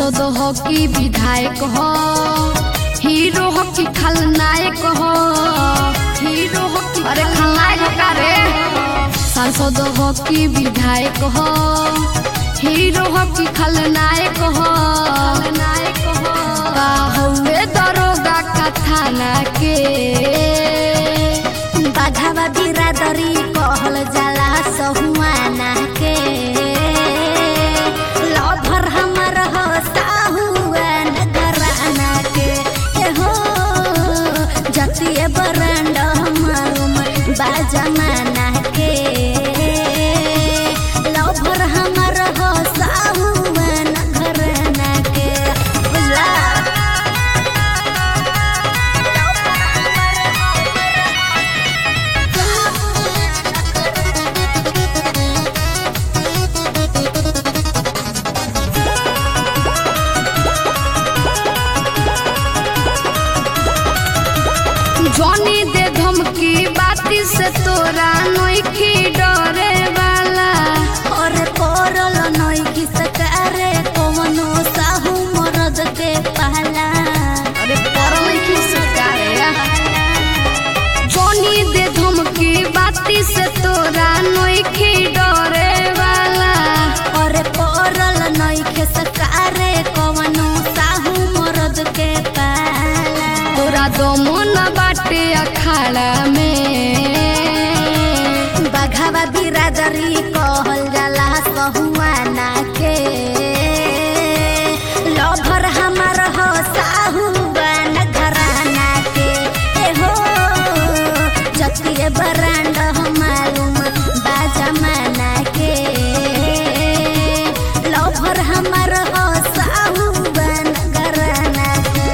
सांसद हो कि विधायक हो हीरो हो कि खलनायक हो हीरो हो कि अरे खलनायक का रे सांसद हो कि विधायक हो हीरो हो कि खलनायक हो खलनायक हो का हउए दरोगा का थाना के बाघावा बिरादरी कहल जाला सहुआना के लभर हमर हो साहुआन घराना के ए हो जतिए बरंड मालूम बाजमाना के लभर हमर हो साहुआन घराना के बुझला जॉनी दे धमकी बाती से तोरा नोखी डरे वाला और कोरल नई की सकारे कवनो साहू मरद के पहला अरे परल की सरकारे जॉनी दे धमकी बाती से तोरा नोखी डरे वाला और कोरल नई के सकारे कवनो साहू मरद के पहला तोरा दमो न बाटे अखाड़ा में बघावा बिरादरी कहल जाला सहुआना के लभर हमर हो साहुआन घराना के ए हो जतिए बरांड हो मालूम बाजमाना के लभर हमर हो साहुआन घराना के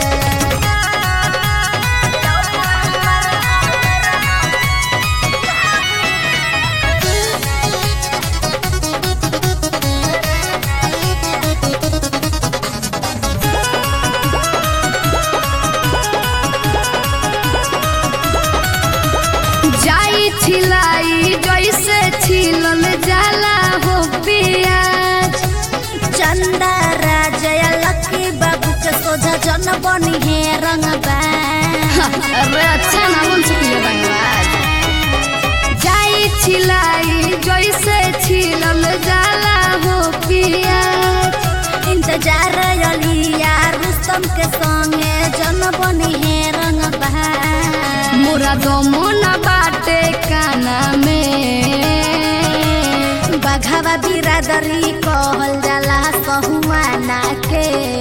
जाई छिलाई जैसे छिलल जाला हो पियाज चंदा राजय लकी बाबू के सोझा जन बनी है रंगबा अरे अच्छा ना बन सकिए धन्यवाद जाई छिलाई जैसे छिलल जाला हो पियाज इंतजार अलिया रुस्तम के संगे जन बनी है रंगबा मोरा दमो न बाटे काना में बघावा बिरादरी कहल जाला सहुआना के